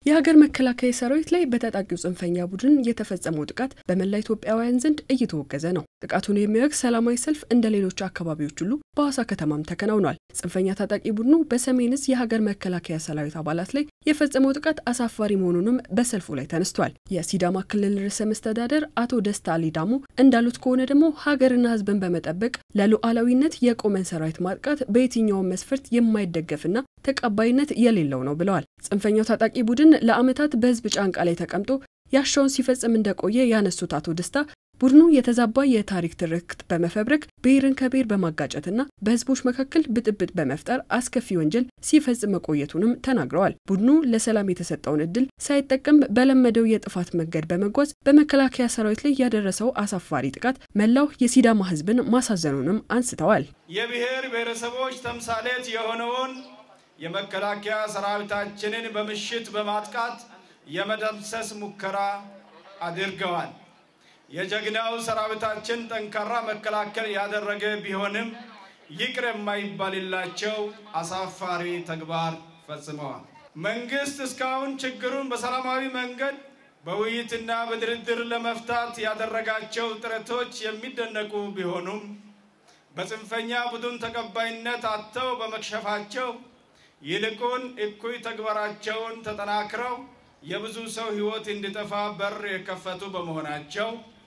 የሀገር መከላከያ ሰራዊት ላይ በታጣቂው ጽንፈኛ ቡድን የተፈጸመው ጥቃት በመላ ኢትዮጵያውያን ዘንድ እየተወገዘ ነው። ጥቃቱን የሚወግዝ ሰላማዊ ሰልፍ እንደ ሌሎች አካባቢዎች ሁሉ በሐዋሳ ከተማም ተከናውኗል። ጽንፈኛ ታጣቂ ቡድኑ በሰሜን ዕዝ የሀገር መከላከያ ሰራዊት አባላት ላይ የፈጸመው ጥቃት አሳፋሪ መሆኑንም በሰልፉ ላይ ተነስቷል። የሲዳማ ክልል ርዕሰ መስተዳደር አቶ ደስታ ሊዳሙ እንዳሉት ከሆነ ደግሞ ሀገርና ሕዝብን በመጠበቅ ለሉዓላዊነት የቆመን ሰራዊት ማጥቃት በየትኛውም መስፈርት የማይደገፍና ተቀባይነት የሌለው ነው ብለዋል። ጽንፈኛው ታጣቂ ቡድን ለዓመታት በህዝብ ጫንቃ ላይ ተቀምጦ ያሻውን ሲፈጽም እንደቆየ ያነሱት አቶ ደስታ ቡድኑ የተዛባ የታሪክ ትርክት በመፈብረክ ብሔርን ከብሔር በማጋጨትና በህዝቦች መካከል ብጥብጥ በመፍጠር አስከፊ ወንጀል ሲፈጽም መቆየቱንም ተናግረዋል። ቡድኑ ለሰላም የተሰጠውን እድል ሳይጠቀም በለመደው የጥፋት መንገድ በመጓዝ በመከላከያ ሰራዊት ላይ ያደረሰው አሳፋሪ ጥቃት መላው የሲዳማ ህዝብን ማሳዘኑንም አንስተዋል። የብሔር ብሔረሰቦች ተምሳሌት የሆነውን የመከላከያ ሰራዊታችንን በምሽት በማጥቃት የመደምሰስ ሙከራ አድርገዋል። የጀግናው ሰራዊታችን ጠንካራ መከላከል ያደረገ ቢሆንም ይቅር የማይባልላቸው አሳፋሪ ተግባር ፈጽመዋል። መንግስት እስካሁን ችግሩን በሰላማዊ መንገድ በውይይትና በድርድር ለመፍታት ያደረጋቸው ጥረቶች የሚደነቁ ቢሆኑም በጽንፈኛ ቡድን ተቀባይነት አጥተው በመክሸፋቸው ይልቁን እኩይ ተግባራቸውን ተጠናክረው የብዙ ሰው ሕይወት እንዲጠፋ በር የከፈቱ በመሆናቸው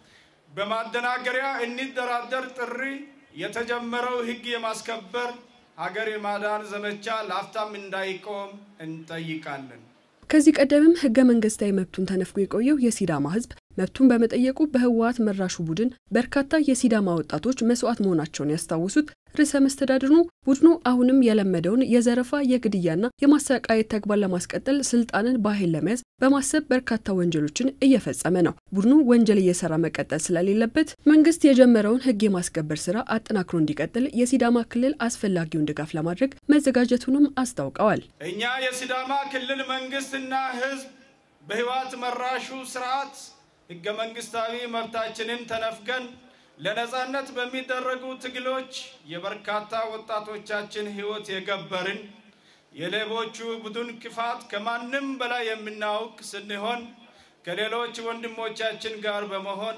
በማደናገሪያ እንደራደር ጥሪ የተጀመረው ሕግ የማስከበር ሀገር የማዳን ዘመቻ ለአፍታም እንዳይቆም እንጠይቃለን። ከዚህ ቀደምም ህገ መንግስታዊ መብቱን ተነፍጎ የቆየው የሲዳማ ህዝብ መብቱን በመጠየቁ በህወሓት መራሹ ቡድን በርካታ የሲዳማ ወጣቶች መስዋዕት መሆናቸውን ያስታወሱት ርዕሰ መስተዳድሩ ቡድኑ አሁንም የለመደውን የዘረፋ የግድያና የማሰቃየት ተግባር ለማስቀጠል ስልጣንን በኃይል ለመያዝ በማሰብ በርካታ ወንጀሎችን እየፈጸመ ነው። ቡድኑ ወንጀል እየሰራ መቀጠል ስለሌለበት መንግስት የጀመረውን ህግ የማስከበር ስራ አጠናክሮ እንዲቀጥል የሲዳማ ክልል አስፈላጊውን ድጋፍ ለማድረግ መዘጋጀቱንም አስታውቀዋል። እኛ የሲዳማ ክልል መንግስትና ህዝብ በህወሓት መራሹ ስርዓት ህገ መንግስታዊ መብታችንን ተነፍገን ለነጻነት በሚደረጉ ትግሎች የበርካታ ወጣቶቻችን ህይወት የገበርን የሌቦቹ ቡድን ክፋት ከማንም በላይ የምናውቅ ስንሆን ከሌሎች ወንድሞቻችን ጋር በመሆን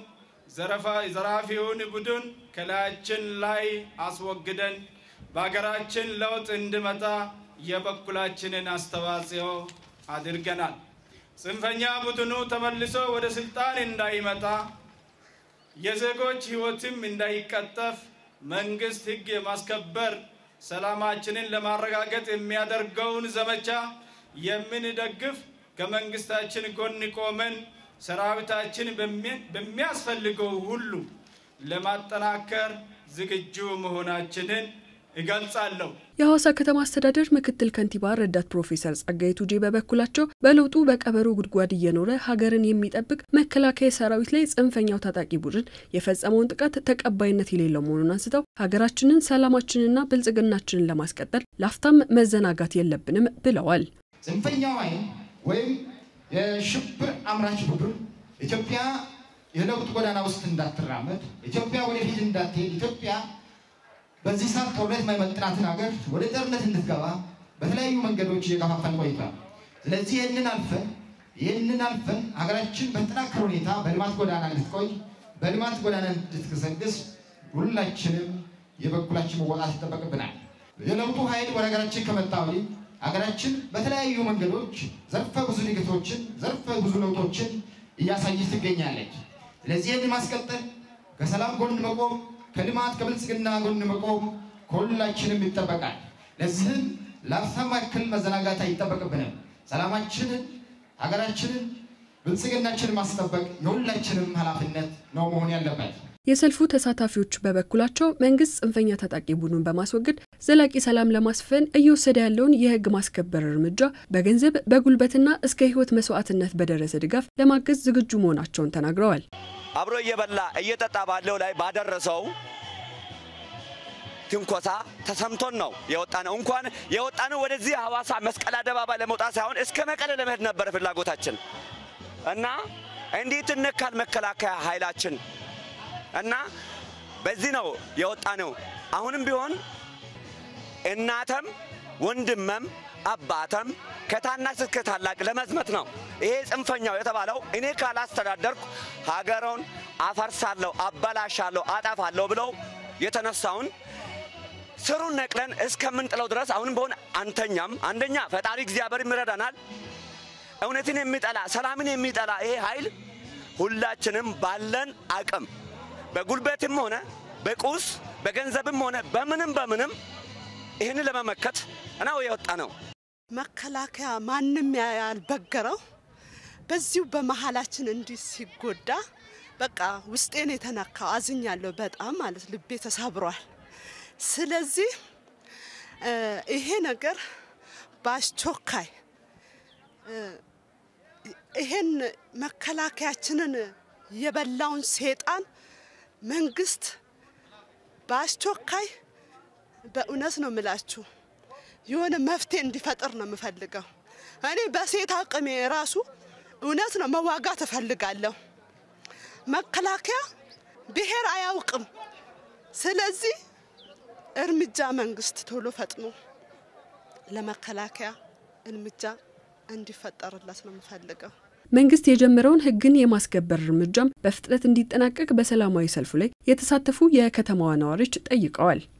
ዘራፊውን ቡድን ከላያችን ላይ አስወግደን በሀገራችን ለውጥ እንዲመጣ የበኩላችንን አስተዋጽኦ አድርገናል። ጽንፈኛ ቡድኑ ተመልሶ ወደ ስልጣን እንዳይመጣ የዜጎች ህይወትም እንዳይቀጠፍ መንግስት ህግ የማስከበር ሰላማችንን ለማረጋገጥ የሚያደርገውን ዘመቻ የምንደግፍ ከመንግስታችን ጎን ቆመን ሰራዊታችን በሚያስፈልገው ሁሉ ለማጠናከር ዝግጁ መሆናችንን እገልጻለሁ። የሐዋሳ ከተማ አስተዳደር ምክትል ከንቲባ ረዳት ፕሮፌሰር ጸጋዬ ቱጄ በበኩላቸው በለውጡ በቀበሮ ጉድጓድ እየኖረ ሀገርን የሚጠብቅ መከላከያ ሰራዊት ላይ ጽንፈኛው ታጣቂ ቡድን የፈጸመውን ጥቃት ተቀባይነት የሌለው መሆኑን አንስተው ሀገራችንን፣ ሰላማችንና ብልጽግናችንን ለማስቀጠል ላፍታም መዘናጋት የለብንም ብለዋል። ጽንፈኛው ኃይል ወይም የሽብር አምራች ቡድን ኢትዮጵያ የለውጥ ጎዳና ውስጥ እንዳትራመድ፣ ኢትዮጵያ ወደፊት እንዳትሄድ፣ ኢትዮጵያ በዚህ ሰዓት ጦርነት የማይመጥናትን ሀገር ወደ ጦርነት እንድትገባ በተለያዩ መንገዶች እየገፋፋን ቆይቷል። ስለዚህ ይህንን አልፈን ይህንን አልፈን ሀገራችን በተጠናከረ ሁኔታ በልማት ጎዳና እንድትቆይ በልማት ጎዳና እንድትገሰግስ ሁላችንም የበኩላችን መወጣት ይጠበቅብናል። የለውጡ ኃይል ወደ ሀገራችን ከመጣ ወዲህ ሀገራችን በተለያዩ መንገዶች ዘርፈ ብዙ ድገቶችን ዘርፈ ብዙ ለውጦችን እያሳየች ትገኛለች። ስለዚህ ይህን ማስቀጠል ከሰላም ጎን መቆም ከልማት ከብልጽግና ጎን መቆም ከሁላችንም ይጠበቃል። ለዚህም ለአፍታም ያክል መዘናጋት አይጠበቅብንም። ሰላማችንን፣ ሀገራችንን፣ ብልጽግናችንን ማስጠበቅ የሁላችንም ኃላፊነት ነው መሆን ያለበት። የሰልፉ ተሳታፊዎች በበኩላቸው መንግስት ጽንፈኛ ታጣቂ ቡድኑን በማስወገድ ዘላቂ ሰላም ለማስፈን እየወሰደ ያለውን የህግ ማስከበር እርምጃ በገንዘብ በጉልበትና እስከ ህይወት መስዋዕትነት በደረሰ ድጋፍ ለማገዝ ዝግጁ መሆናቸውን ተናግረዋል። አብሮ እየበላ እየጠጣ ባለው ላይ ባደረሰው ትንኮሳ ተሰምቶን ነው የወጣ ነው። እንኳን የወጣ ነው ወደዚህ ሐዋሳ መስቀል አደባባይ ለመውጣት ሳይሆን እስከ መቀለ ለመሄድ ነበረ ፍላጎታችን እና እንዴት እንካል መከላከያ ኃይላችን እና በዚህ ነው የወጣ ነው። አሁንም ቢሆን እናተም ወንድመም አባተም ከታናሽ እስከ ታላቅ ለመዝመት ነው። ይሄ ጽንፈኛው የተባለው እኔ ካላስተዳደርኩ ሀገሩን አፈርሳለሁ፣ አበላሻለሁ፣ አጠፋለሁ ብለው የተነሳውን ስሩን ነቅለን እስከምንጥለው ድረስ አሁንም በሆነ አንተኛም። አንደኛ ፈጣሪ እግዚአብሔር ይረዳናል። እውነትን የሚጠላ ሰላምን የሚጠላ ይሄ ኃይል ሁላችንም ባለን አቅም በጉልበትም ሆነ በቁስ በገንዘብም ሆነ በምንም በምንም ይህን ለመመከት ነው የወጣ ነው። መከላከያ ማንም ያልበገረው በዚሁ በመሀላችን እንዲህ ሲጎዳ በቃ ውስጤን የተነካው አዝኛለሁ። በጣም ማለት ልቤ ተሰብሯል። ስለዚህ ይሄ ነገር በአስቸኳይ ይሄን መከላከያችንን የበላውን ሴጣን መንግስት በአስቸኳይ በእውነት ነው የምላችሁ የሆነ መፍትሄ እንዲፈጥር ነው የምፈልገው። እኔ በሴት አቅሜ ራሱ እውነት ነው መዋጋት እፈልጋለሁ። መከላከያ ብሔር አያውቅም። ስለዚህ እርምጃ መንግስት ቶሎ ፈጥኖ ለመከላከያ እርምጃ እንዲፈጠርለት ነው የምፈልገው። መንግስት የጀመረውን ሕግን የማስከበር እርምጃም በፍጥነት እንዲጠናቀቅ በሰላማዊ ሰልፉ ላይ የተሳተፉ የከተማዋ ነዋሪዎች ጠይቀዋል።